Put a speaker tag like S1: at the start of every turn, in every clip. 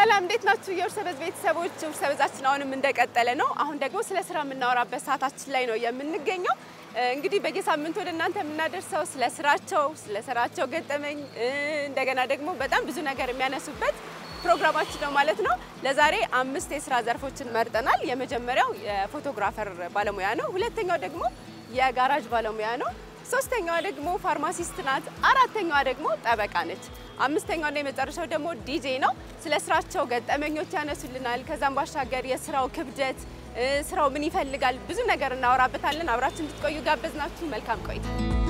S1: ሰላም እንዴት ናችሁ? የውርሰበዝ ቤተሰቦች፣ ውርሰበዛችን አሁንም እንደቀጠለ ነው። አሁን ደግሞ ስለ ስራ የምናወራበት ሰዓታችን ላይ ነው የምንገኘው። እንግዲህ በየሳምንቱ ወደ እናንተ የምናደርሰው ስለ ስራቸው፣ ስለ ስራቸው ገጠመኝ እንደገና ደግሞ በጣም ብዙ ነገር የሚያነሱበት ፕሮግራማችን ነው ማለት ነው። ለዛሬ አምስት የስራ ዘርፎችን መርጠናል። የመጀመሪያው የፎቶግራፈር ባለሙያ ነው። ሁለተኛው ደግሞ የጋራጅ ባለሙያ ነው። ሶስተኛዋ ደግሞ ፋርማሲስት ናት። አራተኛዋ ደግሞ ጠበቃ ነች። አምስተኛውና የመጨረሻው ደግሞ ዲጄ ነው። ስለ ስራቸው ገጠመኞች ያነሱልናል። ከዛም ባሻገር የስራው ክብደት፣ ስራው ምን ይፈልጋል፣ ብዙ ነገር እናወራበታለን። አብራችሁ እንድትቆዩ ጋበዝናችሁ። መልካም ቆይታ።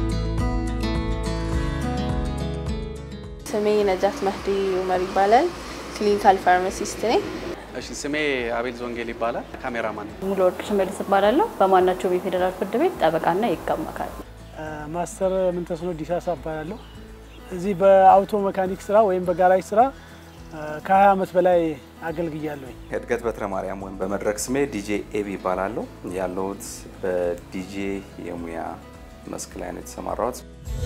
S2: ስሜ ነጃት መህዲ ኡመር ይባላል። ክሊኒካል ፋርማሲስት ነኝ።
S3: እሺ ስሜ አቤል ዞንጌል ይባላል። ካሜራማን ነኝ።
S4: ሙሉ ወርቅ ሽመልስ እባላለሁ። በማናቸውም የፌዴራል ፍርድ ቤት ጠበቃና የህግ አማካሪ።
S5: ማስተር ምንተስኖ ዲሳሳ እባላለሁ። እዚህ በአውቶ መካኒክ ስራ ወይም በጋራጅ ስራ ከ20 ዓመት በላይ አገልግያለሁኝ።
S6: እድገት በትረ ማርያም ወይም በመድረክ ስሜ ዲጄ ኤቢ ይባላለሁ። ያለሁት በዲጄ የሙያ መስክ ላይ ነው የተሰማራሁት።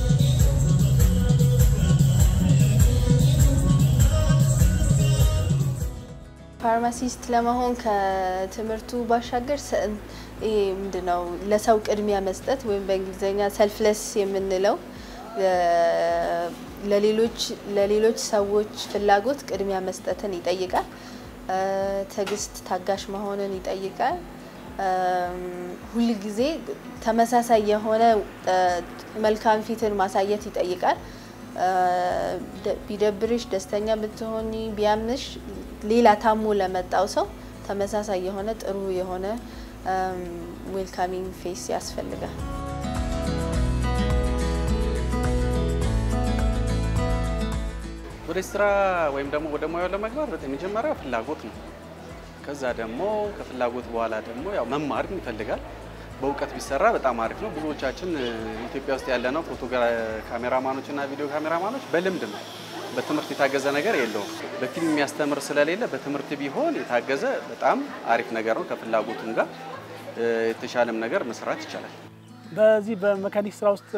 S2: ፋርማሲስት ለመሆን ከትምህርቱ ባሻገር ይሄ ምንድነው ለሰው ቅድሚያ መስጠት ወይም በእንግሊዝኛ ሰልፍለስ የምንለው ለሌሎች ለሌሎች ሰዎች ፍላጎት ቅድሚያ መስጠትን ይጠይቃል። ትዕግስት፣ ታጋሽ መሆንን ይጠይቃል። ሁል ጊዜ ተመሳሳይ የሆነ መልካም ፊትን ማሳየት ይጠይቃል። ቢደብርሽ፣ ደስተኛ ብትሆኒ፣ ቢያምሽ ሌላ ታሞ ለመጣው ሰው ተመሳሳይ የሆነ ጥሩ የሆነ ዌልካሚንግ ፌስ ያስፈልጋል።
S3: ወደ ስራ ወይም ደግሞ ወደ ሙያው ለመግባት በጣም የመጀመሪያው ፍላጎት ነው። ከዛ ደግሞ ከፍላጎት በኋላ ደግሞ ያው መማር ይፈልጋል። በእውቀት ቢሰራ በጣም አሪፍ ነው። ብዙዎቻችን ኢትዮጵያ ውስጥ ያለነው ፎቶ ካሜራማኖች እና ቪዲዮ ካሜራማኖች በልምድ ነው። በትምህርት የታገዘ ነገር የለውም። በፊልም የሚያስተምር ስለሌለ በትምህርት ቢሆን የታገዘ በጣም አሪፍ ነገር ነው። ከፍላጎቱም ጋር የተሻለም ነገር መስራት ይቻላል።
S5: በዚህ በመካኒክ ስራ ውስጥ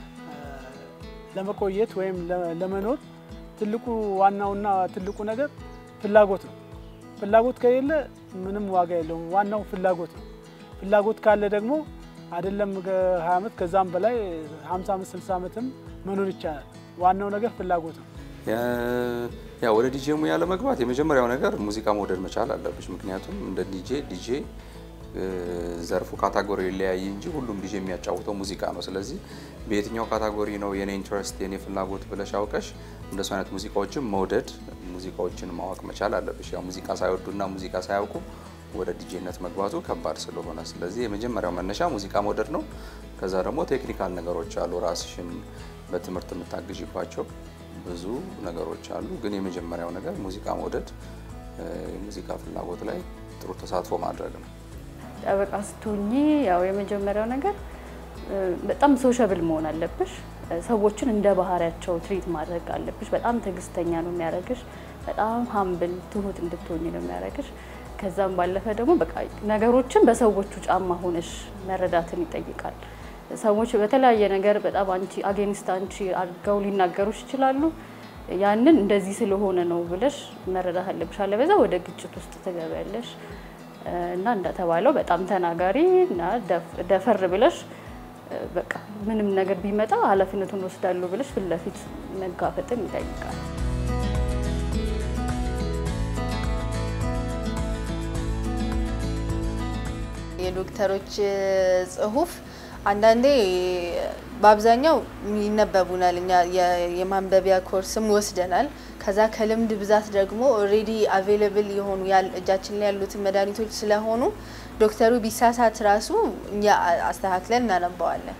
S5: ለመቆየት ወይም ለመኖር ትልቁ ዋናውና ትልቁ ነገር ፍላጎት ነው። ፍላጎት ከሌለ ምንም ዋጋ የለውም። ዋናው ፍላጎት ነው። ፍላጎት ካለ ደግሞ አይደለም ከ20 ዓመት ከዛም በላይ 50 ዓመት 60 ዓመትም መኖር ይቻላል። ዋናው ነገር ፍላጎት ነው።
S6: ያው ወደ ዲጄ ሙያ ለመግባት የመጀመሪያው ነገር ሙዚቃ መውደድ መቻል አለብሽ። ምክንያቱም እንደ ዲጄ ዲጄ ዘርፉ ካታጎሪ ይለያይ እንጂ ሁሉም ዲጄ የሚያጫውተው ሙዚቃ ነው። ስለዚህ በየትኛው ካታጎሪ ነው የኔ ኢንትረስት የኔ ፍላጎት ብለሽ አውቀሽ እንደሱ አይነት ሙዚቃዎችን መውደድ ሙዚቃዎችን ማወቅ መቻል አለብሽ። ያው ሙዚቃ ሳይወዱና ሙዚቃ ሳያውቁ ወደ ዲጄነት መግባቱ ከባድ ስለሆነ፣ ስለዚህ የመጀመሪያው መነሻ ሙዚቃ መውደድ ነው። ከዛ ደግሞ ቴክኒካል ነገሮች አሉ፣ ራስሽን በትምህርት የምታግዥባቸው ብዙ ነገሮች አሉ። ግን የመጀመሪያው ነገር ሙዚቃ መውደድ፣ የሙዚቃ ፍላጎት ላይ ጥሩ ተሳትፎ ማድረግ ነው።
S4: ጠበቃ ስትሆኚ ያው የመጀመሪያው ነገር በጣም ሶሻብል መሆን አለብሽ። ሰዎችን እንደ ባህሪያቸው ትሪት ማድረግ አለብሽ። በጣም ትዕግስተኛ ነው የሚያደርግሽ። በጣም ሀምብል ትሁት እንድትሆኝ ነው የሚያደርግሽ። ከዛም ባለፈ ደግሞ በቃ ነገሮችን በሰዎቹ ጫማ ሆነሽ መረዳትን ይጠይቃል። ሰዎች በተለያየ ነገር በጣም አንቺ አጌንስት አንቺ አድርገው ሊናገሩሽ ይችላሉ። ያንን እንደዚህ ስለሆነ ነው ብለሽ መረዳት አለብሽ። አለበዛ ወደ ግጭት ውስጥ ትገቢያለሽ እና እንደተባለው በጣም ተናጋሪ እና ደፈር ብለሽ በቃ ምንም ነገር ቢመጣ ኃላፊነቱን ወስዳለሁ ብለሽ ፊት ለፊት መጋፈጥን ይጠይቃል።
S2: የዶክተሮች ጽሁፍ አንዳንዴ በአብዛኛው ይነበቡናል። እኛ የማንበቢያ ኮርስም ወስደናል። ከዛ ከልምድ ብዛት ደግሞ ኦልሬዲ አቬይለብል የሆኑ እጃችን ላይ ያሉትን መድኃኒቶች ስለሆኑ ዶክተሩ ቢሳሳት ራሱ እኛ አስተካክለን እናነባዋለን።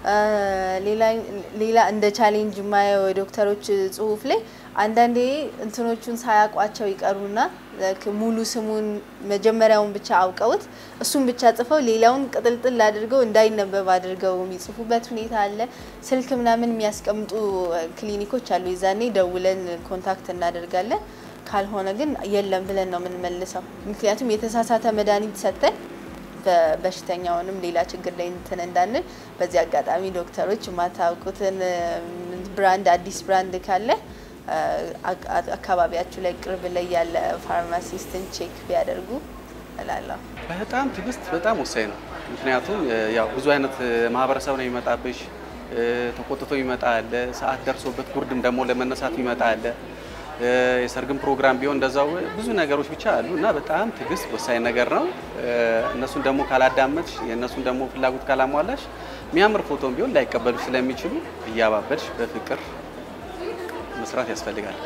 S2: ሌላ እንደ ቻሌንጅ የማየው የዶክተሮች ጽሁፍ ላይ አንዳንዴ እንትኖቹን ሳያውቋቸው ይቀሩና ሙሉ ስሙን መጀመሪያውን ብቻ አውቀውት እሱን ብቻ ጽፈው ሌላውን ቅጥልጥል አድርገው እንዳይነበብ አድርገው የሚጽፉበት ሁኔታ አለ። ስልክ ምናምን የሚያስቀምጡ ክሊኒኮች አሉ። የዛኔ ደውለን ኮንታክት እናደርጋለን። ካልሆነ ግን የለም ብለን ነው የምንመልሰው። ምክንያቱም የተሳሳተ መድኃኒት ሰጥተን በሽተኛውንም ሌላ ችግር ላይ እንትን እንዳንል። በዚህ አጋጣሚ ዶክተሮች የማታውቁትን ብራንድ አዲስ ብራንድ ካለ አካባቢያችሁ ላይ ቅርብ ላይ ያለ ፋርማሲስትን ቼክ ቢያደርጉ እላለሁ።
S3: በጣም ትዕግስት በጣም ወሳኝ ነው። ምክንያቱም ያው ብዙ አይነት ማህበረሰብ ነው የሚመጣብሽ። ተቆጥቶ ይመጣ አለ፣ ሰዓት ደርሶበት ጉርድም ደግሞ ለመነሳት ይመጣ አለ። የሰርግም ፕሮግራም ቢሆን እንደዛው ብዙ ነገሮች ብቻ አሉ እና በጣም ትዕግስት ወሳኝ ነገር ነው። እነሱን ደግሞ ካላዳመጥሽ፣ የእነሱን ደግሞ ፍላጎት ካላሟላሽ የሚያምር ፎቶም ቢሆን ላይቀበሉ ስለሚችሉ እያባበልሽ በፍቅር መስራት ያስፈልጋል።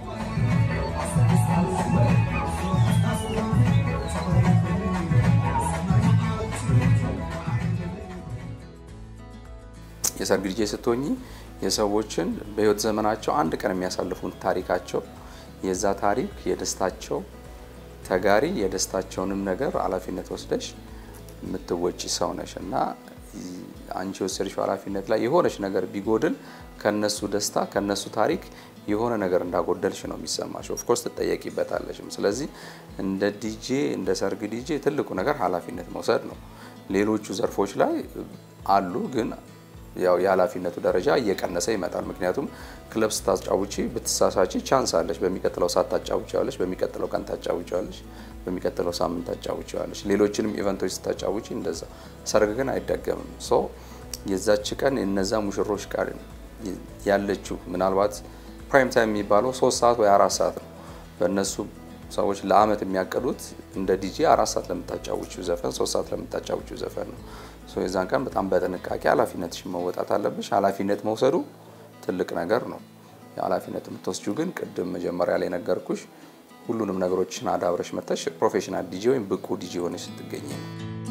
S6: የሰርግ ዲጄ ስትሆኚ የሰዎችን በህይወት ዘመናቸው አንድ ቀን የሚያሳልፉን ታሪካቸው የዛ ታሪክ የደስታቸው ተጋሪ የደስታቸውንም ነገር ኃላፊነት ወስደሽ የምትወጪ ሰው ነሽ እና አንቺ የወሰድሽው ኃላፊነት ላይ የሆነች ነገር ቢጎድል ከነሱ ደስታ ከነሱ ታሪክ የሆነ ነገር እንዳጎደልሽ ነው የሚሰማሽ። ኦፍኮርስ ትጠየቂበታለሽም። ስለዚህ እንደ ዲጄ እንደ ሰርግ ዲጄ ትልቁ ነገር ኃላፊነት መውሰድ ነው። ሌሎቹ ዘርፎች ላይ አሉ ግን ያው የኃላፊነቱ ደረጃ እየቀነሰ ይመጣል። ምክንያቱም ክለብ ስታጫውቺ ብትሳሳቺ ቻንስ አለሽ። በሚቀጥለው ሰዓት ታጫውቻለሽ፣ በሚቀጥለው ቀን ታጫውቻለሽ፣ በሚቀጥለው ሳምንት ታጫውቻለሽ። ሌሎችንም ኢቨንቶች ስታጫውቺ እንደዛ። ሰርግ ግን አይደገምም። ሶ የዛች ቀን የነዛ ሙሽሮች ቃል ያለችው ምናልባት ፕራይም ታይም የሚባለው ሶስት ሰዓት ወይ አራት ሰዓት ነው። በእነሱ ሰዎች ለአመት የሚያቀዱት እንደ ዲጄ አራት ሰዓት ለምታጫውቺው ዘፈን ሶስት ሰዓት ለምታጫውቺው ዘፈን ነው። የዛን ቀን በጣም በጥንቃቄ ኃላፊነትሽን መወጣት አለብሽ። ኃላፊነት መውሰዱ ትልቅ ነገር ነው። ኃላፊነት የምትወስጂው ግን ቅድም መጀመሪያ ላይ ነገርኩሽ ሁሉንም ነገሮችን አዳብረሽ መጥተሽ ፕሮፌሽናል ዲጄ ወይም ብቁ ዲጄ ሆነሽ ስትገኝ ነው።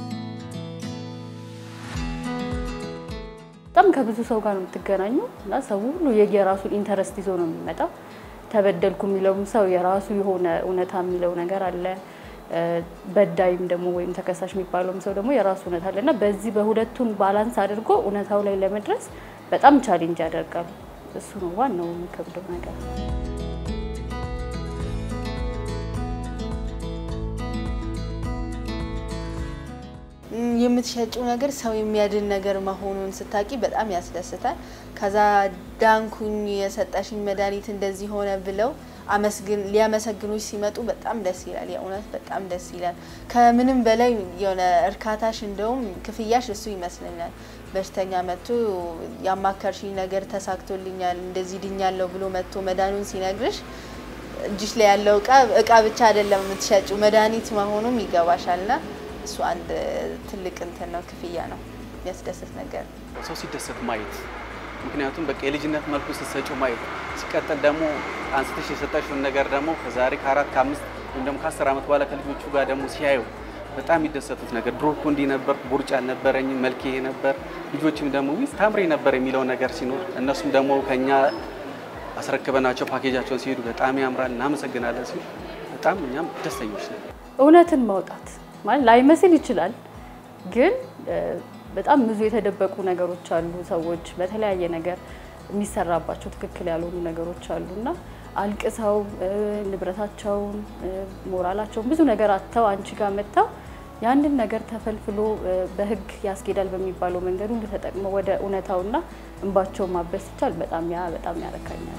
S4: በጣም ከብዙ ሰው ጋር ነው የምትገናኙ እና ሰው ሁሉ የየራሱን ኢንተረስት ይዞ ነው የሚመጣው። ተበደልኩ የሚለውም ሰው የራሱ የሆነ እውነታ የሚለው ነገር አለ። በዳይም ደግሞ ወይም ተከሳሽ የሚባለውም ሰው ደግሞ የራሱ እውነት አለ እና በዚህ በሁለቱን ባላንስ አድርጎ እውነታው ላይ ለመድረስ በጣም ቻሌንጅ ያደርጋል። እሱ ነው ዋናው የሚከብደው ነገር።
S2: የምትሸጪው ነገር ሰው የሚያድን ነገር መሆኑን ስታቂ በጣም ያስደስታል። ከዛ ዳንኩኝ የሰጠሽኝ መድኃኒት እንደዚህ ሆነ ብለው አመስግን ሊያመሰግኑሽ ሲመጡ በጣም ደስ ይላል። የእውነት በጣም ደስ ይላል። ከምንም በላይ የሆነ እርካታሽ እንደውም ክፍያሽ እሱ ይመስለኛል። በሽተኛ መጥቶ ያማከርሽኝ ነገር ተሳክቶልኛል፣ እንደዚህ ድኛለሁ ብሎ መጥቶ መድኃኒቱን ሲነግርሽ እጅሽ ላይ ያለው እቃ እቃ ብቻ አይደለም የምትሸጪው መድኃኒት መሆኑም ይገባሻልና እሱ አንድ ትልቅ እንትን ነው፣ ክፍያ ነው፣ የሚያስደስት ነገር
S3: ሰው ሲደሰት ማየት ምክንያቱም በቃ የልጅነት መልኩ ስትሰጪው ማየት ሲቀጥል ደግሞ አንስተሽ የሰጠሽውን ነገር ደግሞ ከዛሬ ከአራት ከአምስት ወይም ደግሞ ከአስር ዓመት በኋላ ከልጆቹ ጋር ደግሞ ሲያዩ በጣም የሚደሰቱት ነገር ድሮ እኮ እንዲህ ነበር፣ ቦርጭ አልነበረኝም፣ መልክ ይሄ ነበር፣ ልጆችም ደግሞ ዊዝ ታምሬ ነበር የሚለው ነገር ሲኖር እነሱም ደግሞ ከኛ አስረክበናቸው ፓኬጃቸውን ሲሄዱ በጣም ያምራል እናመሰግናለን ሲሉ በጣም እኛም ደስተኞች ነን።
S4: እውነትን ማውጣት ማለት ላይመስል ይችላል ግን በጣም ብዙ የተደበቁ ነገሮች አሉ። ሰዎች በተለያየ ነገር የሚሰራባቸው ትክክል ያልሆኑ ነገሮች አሉ እና አልቅሰው ንብረታቸውን፣ ሞራላቸውን ብዙ ነገር አጥተው አንቺ ጋር መጥተው ያንን ነገር ተፈልፍሎ በሕግ ያስኬዳል በሚባለው መንገድ ሁሉ ተጠቅመው ወደ እውነታውና እንባቸውን ማበስ ይቻል በጣም ያ በጣም ያረካኛል።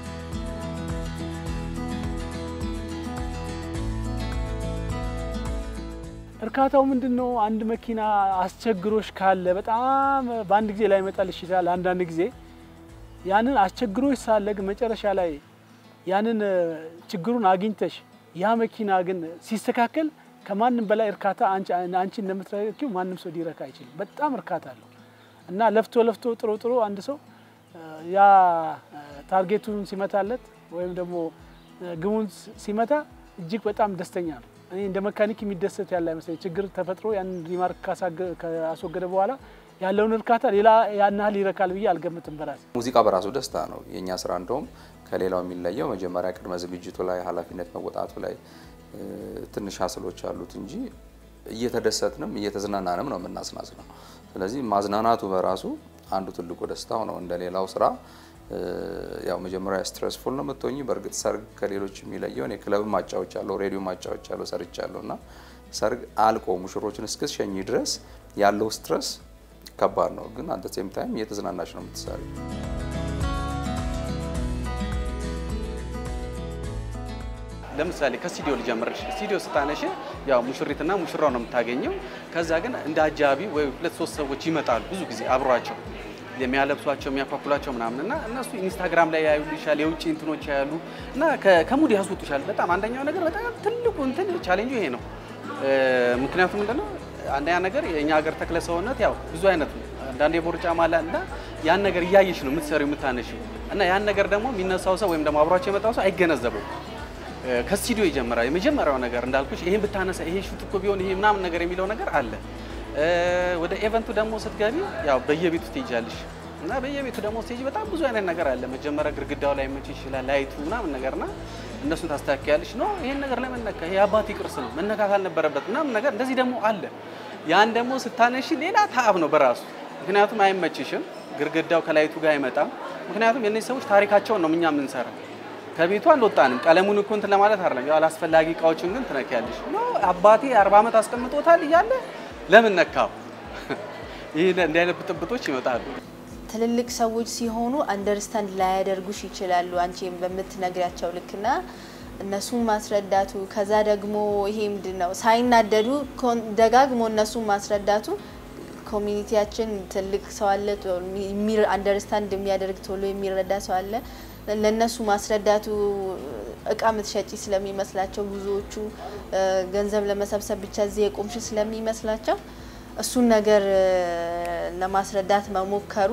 S5: እርካታው ምንድን ነው? አንድ መኪና አስቸግሮሽ ካለ በጣም በአንድ ጊዜ ላይ መጣልሽ ይችላል። አንዳንድ ጊዜ ያንን አስቸግሮሽ ሳለ ግን መጨረሻ ላይ ያንን ችግሩን አግኝተሽ ያ መኪና ግን ሲስተካከል ከማንም በላይ እርካታ አንቺ እንደምትረኪው ማንም ሰው ሊረካ አይችልም። በጣም እርካታ አለው እና ለፍቶ ለፍቶ ጥሮ ጥሮ አንድ ሰው ያ ታርጌቱን ሲመታለት ወይም ደግሞ ግቡን ሲመታ እጅግ በጣም ደስተኛ ነው። እኔ እንደ መካኒክ የሚደሰት ያለ አይመስለኝ። ችግር ተፈጥሮ ያን ሪማርክ ካስወገደ በኋላ ያለውን እርካታ ሌላ ያን ያህል ይረካል ብዬ አልገምትም በራሴ።
S6: ሙዚቃ በራሱ ደስታ ነው። የእኛ ስራ እንደውም ከሌላው የሚለየው መጀመሪያ ቅድመ ዝግጅቱ ላይ ኃላፊነት መወጣቱ ላይ ትንሽ ሀስሎች አሉት እንጂ እየተደሰትንም እየተዝናናንም ነው የምናስናዝነው። ስለዚህ ማዝናናቱ በራሱ አንዱ ትልቁ ደስታው ነው። እንደ ሌላው ስራ ያው መጀመሪያ ስትረስፉል ነው የምትሆኝ። በእርግጥ ሰርግ ከሌሎች የሚለየው እኔ ክለብ ማጫዎች አለው፣ ሬዲዮ ማጫዎች አለው፣ ሰርቻለሁ እና ሰርግ አልቆ ሙሽሮችን እስክትሸኝ ድረስ ያለው ስትረስ ከባድ ነው። ግን አንተ ሴም ታይም እየተዝናናች ነው የምትሰሪ።
S3: ለምሳሌ ከስቱዲዮ ልጀምርሽ። ስቱዲዮ ስታነሽ ያው ሙሽሪትና ሙሽራው ነው የምታገኘው። ከዛ ግን እንደ አጃቢ ወይ ሁለት ሶስት ሰዎች ይመጣሉ ብዙ ጊዜ አብሯቸው የሚያለብሷቸው የሚያኳኩሏቸው ምናምን እና እነሱ ኢንስታግራም ላይ ያዩልሻል፣ የውጭ እንትኖች ያሉ እና ከ- ከሙድ ያስወጡሻል። በጣም አንደኛው ነገር በጣም ትልቁ እንትን ቻሌንጁ ይሄ ነው። እ፣ ምክንያቱም ምንድነው አንደኛ ነገር የእኛ ሀገር ተክለ ሰውነት ያው ብዙ አይነት ነው። አንዳንድ የቦርጫ ማላ እና ያን ነገር እያየሽ ነው የምትሰሪው የምታነሺው እና ያን ነገር ደግሞ የሚነሳው ሰው ወይም ደግሞ አብሯቸው የመጣው ሰው አይገነዘበው ከስቱዲዮ ይጀምራል። የመጀመሪያው ነገር እንዳልኩሽ ይሄን ብታነሳ ይሄ ሹት እኮ ቢሆን ይሄ ምናምን ነገር የሚለው ነገር አለ። እ፣ ወደ ኤቨንቱ ደግሞ ስትገቢ ያው በየቤቱ ትሄጃለሽ እና በየቤቱ ደግሞ ስትሄጂ በጣም ብዙ አይነት ነገር አለ። መጀመሪያ ግድግዳው ላይ መች ይችላል ላይቱ ምናምን ነገርና እነሱን ታስተካክያለሽ። ኖ ይሄን ነገር ለምን ነካ? ይሄ አባቴ ቅርስ ነው መነካት አልነበረበት ምናምን ነገር እንደዚህ ደግሞ አለ። ያን ደግሞ ስታነሺ ሌላ ታብ ነው በራሱ ምክንያቱም አይመችሽም። ግድግዳው ከላይቱ ጋር አይመጣም። ምክንያቱም የእነዚህ ሰዎች ታሪካቸውን ነው እኛ የምንሰራው ከቤቱ አልወጣንም። ቀለሙን እኮ እንትን ለማለት አይደለም። ያው አላስፈላጊ እቃዎችን ግን ትነኪያለሽ። ኖ አባቴ አርባ ዓመት አስቀምጦታል እያለ ለምን ነካው? ይህ እንዲህ አይነት ብጥብጦች ይመጣሉ።
S2: ትልልቅ ሰዎች ሲሆኑ አንደርስታንድ ላያደርጉሽ ይችላሉ አንቺ በምትነግሪያቸው ልክና እነሱን ማስረዳቱ ከዛ ደግሞ ይሄ ምንድን ነው ሳይናደዱ ኮን- ደጋግሞ እነሱን ማስረዳቱ ኮሚኒቲያችን ትልቅ ሰው አለ አንደርስታንድ የሚያደርግ ቶሎ የሚረዳ ሰው አለ። ለእነሱ ማስረዳቱ እቃ ምትሸጪ ስለሚመስላቸው ብዙዎቹ እ፣ ገንዘብ ለመሰብሰብ ብቻ እዚህ የቆምሽ ስለሚመስላቸው እሱን ነገር እ፣ ለማስረዳት መሞከሩ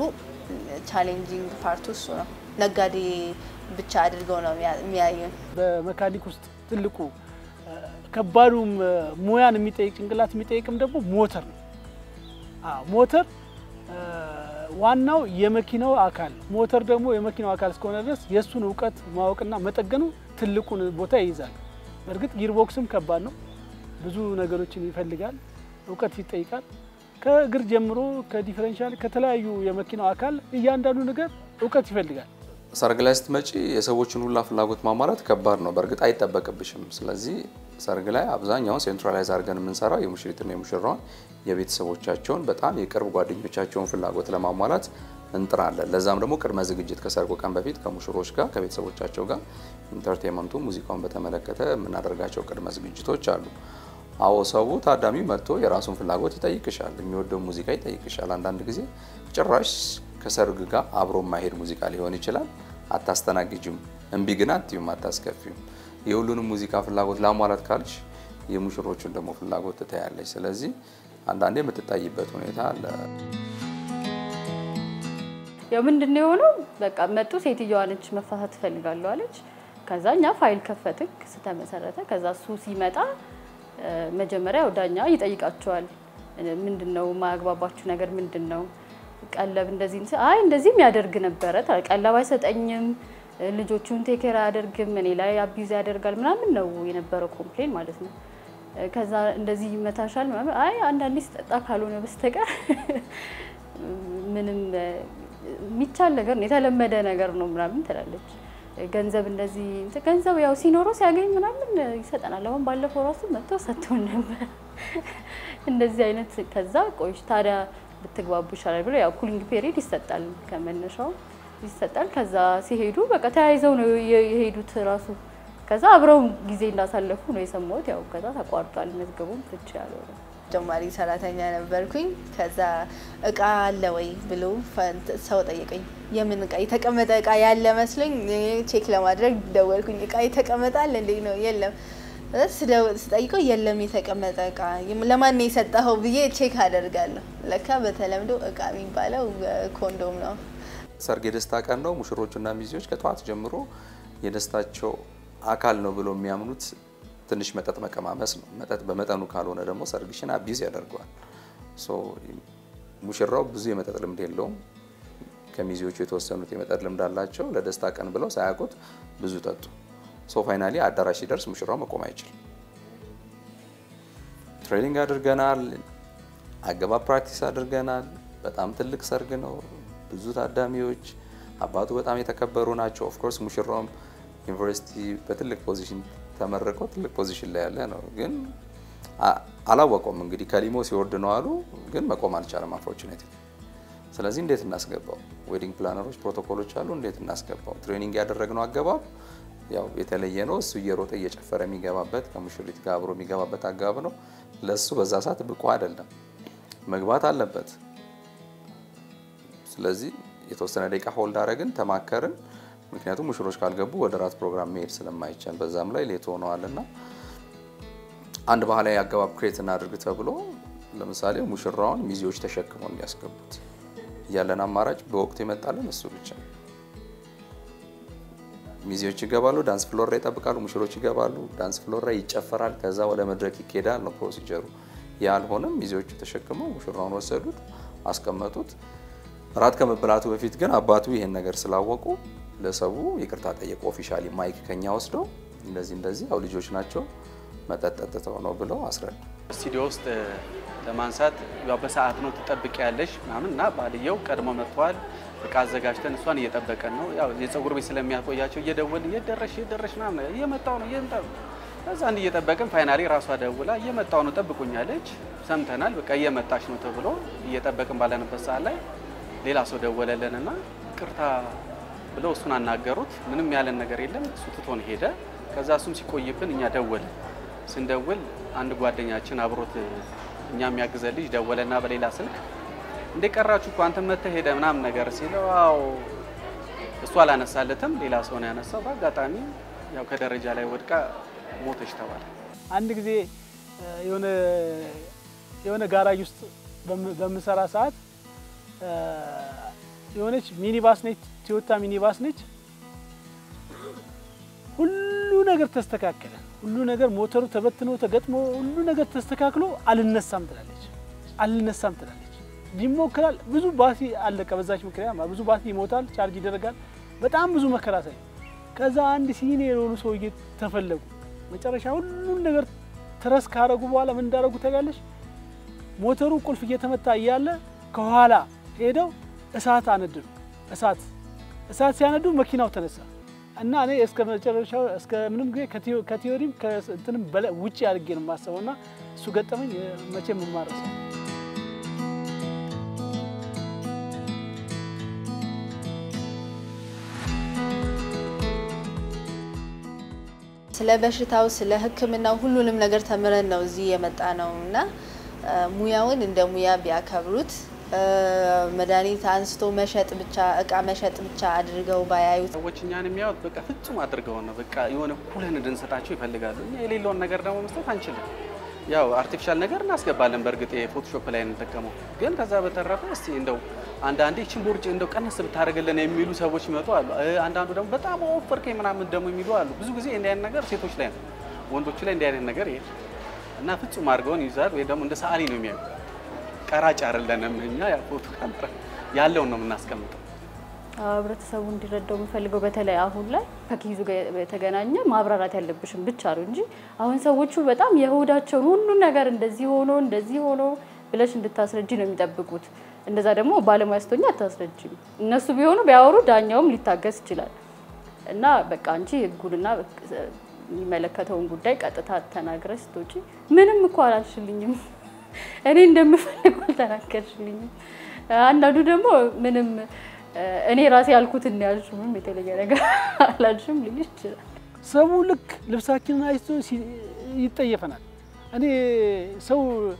S2: ቻሌንጂንግ ፓርቱ እሱ ነው። ነጋዴ ብቻ አድርገው ነው የሚያ- የሚያዩን።
S5: በመካኒክ ውስጥ ትልቁ እ፣ ከባዱም እ፣ ሙያን የሚጠይቅ ጭንቅላት የሚጠይቅም ደግሞ ሞተር ነው። አዎ ሞተር እ፣ ዋናው የመኪናው አካል ነው። ሞተር ደግሞ የመኪናው አካል እስከሆነ ድረስ የእሱን እውቀት ማወቅና መጠገኑ ትልቁን ቦታ ይይዛል። በእርግጥ ጊርቦክስም ከባድ ነው። ብዙ ነገሮችን ይፈልጋል፣ እውቀት ይጠይቃል። ከእግር ጀምሮ ከዲፈረንሻል ከተለያዩ የመኪናው አካል እያንዳንዱ ነገር እውቀት ይፈልጋል።
S6: ሰርግ ላይ ስትመጪ የሰዎችን ሁላ ፍላጎት ማሟላት ከባድ ነው። በእርግጥ አይጠበቅብሽም። ስለዚህ ሰርግ ላይ አብዛኛውን ሴንትራላይዝ አድርገን የምንሰራው የሙሽሪትና የሙሽራውን የቤተሰቦቻቸውን በጣም የቅርብ ጓደኞቻቸውን ፍላጎት ለማሟላት እንጥራለን። ለዛም ደግሞ ቅድመ ዝግጅት ከሰርጉ ቀን በፊት ከሙሽሮች ጋር ከቤተሰቦቻቸው ጋር ኢንተርቴንመንቱ ሙዚቃውን በተመለከተ የምናደርጋቸው ቅድመ ዝግጅቶች አሉ። አዎ ሰው ታዳሚው መጥቶ የራሱን ፍላጎት ይጠይቅሻል፣ የሚወደው ሙዚቃ ይጠይቅሻል። አንዳንድ ጊዜ ጭራሽ ከሰርግ ጋር አብሮ የማይሄድ ሙዚቃ ሊሆን ይችላል። አታስተናግጅም፣ እምቢ ግን አትዩም፣ አታስከፊም። የሁሉንም ሙዚቃ ፍላጎት ላሟላት ካልሽ የሙሽሮቹን ደግሞ ፍላጎት ትታያለች። ስለዚህ አንዳንዴ የምትታይበት ሁኔታ አለ።
S4: ያው ምንድን ነው የሆነው? በቃ መጡ፣ ሴትዮዋ ነች መፋታት ትፈልጋለሁ አለች። ከዛ እኛ ፋይል ከፈትን፣ ክስ ተመሰረተ። ከዛ እሱ ሲመጣ እ፣ መጀመሪያ ያው ዳኛ ይጠይቃቸዋል። እ፣ ምንድን ነው ማያግባባችሁ ነገር ምንድን ነው? ቀለብ እንደዚህ እንትን- አይ እንደዚህም ያደርግ ነበረ። ታ- ቀለብ አይሰጠኝም፣ እ፣ ልጆቹን ቴኬር አያደርግም፣ እኔ ላይ አቢዝ ያደርጋል ምናምን ነው የነበረው ኮምፕሌን ማለት ነው። እ፣ ከዛ እንደዚህ ይመታሻል ምናምን፣ አይ አንዳንዴ ስጠጣ ካልሆነ በስተቀር ምንም እ፣ የሚቻል ነገር ነው የተለመደ ነገር ነው ምናምን ትላለች። እ፣ ገንዘብ እንደዚህ እንትን ገንዘብ ያው ሲኖረው ሲያገኝ ምናምን እ፣ ይሰጠናል። አሁን ባለፈው ራሱ መጥቶ ሰጥቶን ነበር እንደዚህ አይነት። ከዛ ቆይሽ ታዲያ ብትግባቡ ይሻላል ብሎ ያው ኩሊንግ ፔሪድ ይሰጣል ከመነሻው ይሰጣል። ከዛ ሲሄዱ በቃ ተያይዘው ነው የ- የሄዱት ራሱ ከዛ አብረው ጊዜ እንዳሳለፉ ነው የሰማሁት። ያው ከዛ ተቋርጧል መዝገቡም ፍቺ ያለው ነው።
S2: ተጨማሪ ሰራተኛ ነበርኩኝ። ከዛ እቃ አለ ወይ ብሎ ፈ- ሰው ጠየቀኝ። የምን እቃ የተቀመጠ እቃ ያለ መስሎኝ እኔ ቼክ ለማድረግ ደወልኩኝ። እቃ የተቀመጠ አለ እንዴ ነው የለም። ከዛ ስደው- ስጠይቀው የለም የተቀመጠ እቃ የም- ለማን ነው የሰጠኸው ብዬ ቼክ አደርጋለሁ። ለካ በተለምዶ እቃ የሚባለው እ፣ ኮንዶም ነው።
S6: ሰርግ የደስታ ቀን ነው። ሙሽሮቹና ሚዜዎች ከጠዋት ጀምሮ የደስታቸው አካል ነው ብሎ የሚያምኑት ትንሽ መጠጥ መቀማመስ ነው። መጠጥ በመጠኑ ካልሆነ ደግሞ ሰርግሽን አቢዝ ያደርገዋል። ሶ ሙሽራው ብዙ የመጠጥ ልምድ የለውም። ከሚዜዎቹ የተወሰኑት የመጠጥ ልምድ አላቸው። ለደስታ ቀን ብለው ሳያውቁት ብዙ ጠጡ። ሶ ፋይናሊ አዳራሽ ሲደርስ ሙሽራው መቆም አይችልም። ትሬኒንግ አድርገናል። አገባብ ፕራክቲስ አድርገናል። በጣም ትልቅ ሰርግ ነው። ብዙ ታዳሚዎች፣ አባቱ በጣም የተከበሩ ናቸው። ኦፍኮርስ ሙሽራውም ዩኒቨርሲቲ በትልቅ ፖዚሽን ተመርቆ ትልቅ ፖዚሽን ላይ ያለ ነው። ግን አ- አላወቀውም እንግዲህ ከሊሞ ሲወርድ ነው አሉ። ግን መቆም አልቻለም አንፎርቹኔት። ስለዚህ እንዴት እናስገባው? ዌዲንግ ፕላነሮች ፕሮቶኮሎች አሉ። እንዴት እናስገባው? ትሬኒንግ ያደረግነው አገባብ ያው የተለየ ነው። እሱ እየሮጠ እየጨፈረ የሚገባበት ከሙሽሪት ጋር አብሮ የሚገባበት አግባብ ነው። ለእሱ በዛ ሰዓት ብቁ አይደለም፣ መግባት አለበት። ስለዚህ የተወሰነ ደቂቃ ሆልድ አረግን፣ ተማከርን። ምክንያቱም ሙሽሮች ካልገቡ ወደ ራት ፕሮግራም መሄድ ስለማይቻል በዛም ላይ ሌት ሆነዋልና አንድ ባህላዊ አገባብ ክሬት እናድርግ ተብሎ ለምሳሌ ሙሽራውን ሚዜዎች ተሸክመው እንዲያስገቡት ያለን አማራጭ በወቅቱ ይመጣለን እሱ ብቻ። ሚዜዎች ይገባሉ፣ ዳንስ ፍሎር ላይ ይጠብቃሉ፣ ሙሽሮች ይገባሉ፣ ዳንስ ፍሎር ላይ ይጨፈራል፣ ከዛ ወደ መድረክ ይኬዳል ነው ፕሮሲጀሩ። ያልሆነም ሚዜዎቹ ተሸክመው ሙሽራውን ወሰዱት፣ አስቀመጡት። ራት ከመበላቱ በፊት ግን አባቱ ይሄን ነገር ስላወቁ ለሰው ይቅርታ ጠየቁ። ኦፊሻሊ ማይክ ከኛ ወስደው እንደዚህ እንደዚህ ያው ልጆች ናቸው መጠጥ ጠጥተው ነው ብለው አስረዱ።
S3: ስቱዲዮ ውስጥ ለማንሳት ያው በሰዓት ነው ትጠብቅ ያለሽ ምናምን እና ባልየው ቀድሞ መጥተዋል። እቃ አዘጋጅተን እሷን እየጠበቀን ነው። ያው የፀጉር ቤት ስለሚያቆያቸው እየደወልን እየደረሽ እየደረሽ ምናምን እየመጣው ነው እየመጣ ነው። ከዛ አንድ እየጠበቅን ፋይናሊ ራሷ ደውላ እየመጣው ነው ጠብቁኛለች። ሰምተናል፣ በቃ እየመጣች ነው ተብሎ እየጠበቅን ባለንበት ሰዓት ላይ ሌላ ሰው ደወለልን እና ቅርታ ብለው እሱን አናገሩት። ምንም ያለን ነገር የለም። እሱ ትቶን ሄደ። ከዛ እሱም ሲቆይብን እኛ ደወልን። ስንደውል አንድ ጓደኛችን አብሮት እኛ የሚያግዘ ልጅ ደወለና በሌላ ስልክ እንደ ቀራችሁ እኮ አንተ መተህ ሄደ ምናምን ነገር ሲለው፣ አዎ እሱ አላነሳለትም፣ ሌላ ሰው ነው ያነሳው። በአጋጣሚ ያው ከደረጃ ላይ ወድቃ ሞተች ተባለ።
S5: አንድ ጊዜ የሆነ የሆነ ጋራጅ ውስጥ በምሰራ ሰዓት የሆነች ሚኒባስ ነች፣ ቶዮታ ሚኒባስ ነች። ሁሉ ነገር ተስተካከለ። ሁሉ ነገር ሞተሩ ተበትኖ ተገጥሞ ሁሉ ነገር ተስተካክሎ አልነሳም ትላለች፣ አልነሳም ትላለች። ይሞክራል። ብዙ ባሲ አለቀ። በዛች ምክንያት ብዙ ባሲ ይሞታል፣ ቻርጅ ይደረጋል። በጣም ብዙ መከራ ሳይ ከዛ አንድ ሲኒየር የሆኑ ሰውዬ ተፈለጉ። መጨረሻ ሁሉን ነገር ትረስ ካረጉ በኋላ ምን እንዳደረጉ ታውቂያለሽ? ሞተሩ ቁልፍ እየተመታ እያለ ከኋላ ሄደው እሳት አነድዱ። እሳት እሳት ሲያነዱ መኪናው ተነሳ እና እኔ እስከ መጨረሻው እስከ ምንም ጊዜ ከቲዮሪም ከእንትንም በላይ ውጭ አድርጌ ነው የማስበው እና እሱ ገጠመኝ መቼም የማረሰው
S2: ስለ በሽታው ስለ ሕክምናው ሁሉንም ነገር ተምረን ነው እዚህ የመጣ ነው እና ሙያውን እንደ ሙያ ቢያከብሩት መድኃኒት አንስቶ መሸጥ ብቻ እቃ መሸጥ ብቻ አድርገው ባያዩት።
S3: ሰዎች እኛን የሚያዩት በቃ ፍጹም አድርገው ነው በቃ የሆነ ኩለን እንድንሰጣቸው ይፈልጋሉ። እኛ የሌለውን ነገር ደግሞ መስጠት አንችልም። ያው አርቲፊሻል ነገር እናስገባለን። በእርግጥ የፎቶሾፕ ላይ እንጠቀመው፣ ግን ከዛ በተረፈ እስቲ እንደው አንዳንዴ ይህችን ቦርጭ እንደው ቀነስ ብታደርግልን የሚሉ ሰዎች ይመጡ አሉ። አንዳንዱ ደግሞ በጣም ወፈርከኝ ምናምን ደግሞ የሚሉ አሉ። ብዙ ጊዜ እንዲህ አይነት ነገር ሴቶች ላይ ነው፣ ወንዶቹ ላይ እንዲህ አይነት ነገር የለም እና ፍጹም አድርገውን ይይዛል፣ ወይ ደግሞ እንደ ሰዓሊ ነው የሚያዩ ቀራጭ አይደለንም እኛ ያ ፎቶ ካሜራ ያለውን ነው የምናስቀምጠው።
S4: ህብረተሰቡ እንዲረዳው የምፈልገው በተለይ አሁን ላይ ከኪዙ ጋር የተገናኘ ማብራራት ያለብሽም ብቻ ነው እንጂ አሁን ሰዎቹ በጣም የሆዳቸውን ሁሉ ነገር እንደዚህ ሆኖ እንደዚህ ሆኖ ብለሽ እንድታስረጂ ነው የሚጠብቁት። እንደዛ ደግሞ ባለሙያ ስትሆኚ አታስረጂም። እነሱ ቢሆኑ ቢያወሩ ዳኛውም ሊታገስ ይችላል። እና በቃ አንቺ ህጉንና የሚመለከተውን ጉዳይ ቀጥታ ተናግረሽ ስትወጪ ምንም እኮ አላልሽልኝም እኔ እንደምፈልግ አልተናገርሽልኝም። አንዳንዱ ደግሞ ምንም እኔ ራሴ ያልኩትን ያልሽው ምንም የተለየ ነገር አላልሽም ሊልሽ ይችላል።
S5: ሰው ልክ ልብሳችንን አይቶ ይጠየፈናል። እኔ ሰው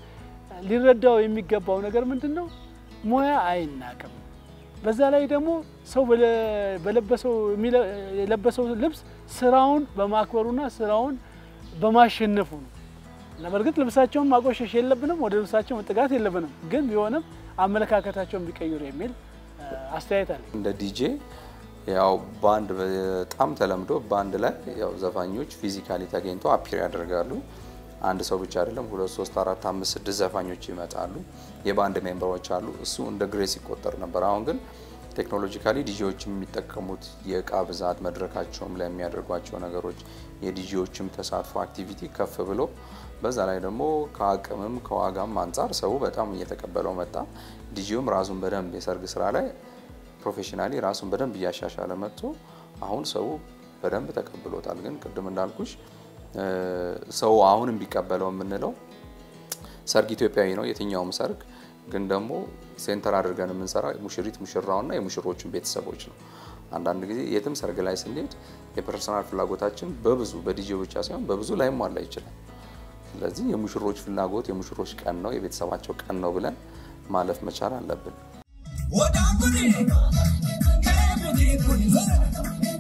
S5: ሊረዳው የሚገባው ነገር ምንድን ነው? ሙያ አይናቅም። በዛ ላይ ደግሞ ሰው በለበሰው የለበሰው ልብስ ስራውን በማክበሩና ስራውን በማሸነፉ ነው። እና በእርግጥ ልብሳቸውን ማቆሸሽ የለብንም፣ ወደ ልብሳቸው መጠጋት የለብንም። ግን ቢሆንም አመለካከታቸውን ቢቀይሩ የሚል አስተያየት አለ።
S6: እንደ ዲጄ ያው ባንድ በጣም ተለምዶ ባንድ ላይ ያው ዘፋኞች ፊዚካሊ ተገኝተው አፒር ያደርጋሉ። አንድ ሰው ብቻ አይደለም፣ ሁለት ሶስት አራት አምስት ስድስት ዘፋኞች ይመጣሉ። የባንድ ሜምበሮች አሉ። እሱ እንደ ግሬስ ይቆጠር ነበር። አሁን ግን ቴክኖሎጂካሊ ዲጂዎችም የሚጠቀሙት የእቃ ብዛት፣ መድረካቸውም ላይ የሚያደርጓቸው ነገሮች፣ የዲጂዎችም ተሳትፎ አክቲቪቲ ከፍ ብሎ በዛ ላይ ደግሞ ከአቅምም ከዋጋም አንጻር ሰው በጣም እየተቀበለው መጣ። ዲጂውም ራሱን በደንብ የሰርግ ስራ ላይ ፕሮፌሽናሊ ራሱን በደንብ እያሻሻለ መጥቶ አሁን ሰው በደንብ ተቀብሎታል። ግን ቅድም እንዳልኩሽ ሰው አሁንም ቢቀበለው የምንለው ሰርግ ኢትዮጵያዊ ነው የትኛውም ሰርግ ግን ደግሞ ሴንተር አድርገን የምንሰራ ሙሽሪት ሙሽራውና የሙሽሮቹን ቤተሰቦች ነው። አንዳንድ ጊዜ የትም ሰርግ ላይ ስንሄድ የፐርሰናል ፍላጎታችን በብዙ በዲጄ ብቻ ሳይሆን በብዙ ላይሟላ ይችላል። ስለዚህ የሙሽሮች ፍላጎት የሙሽሮች ቀን ነው፣ የቤተሰባቸው ቀን ነው ብለን ማለፍ መቻል አለብን።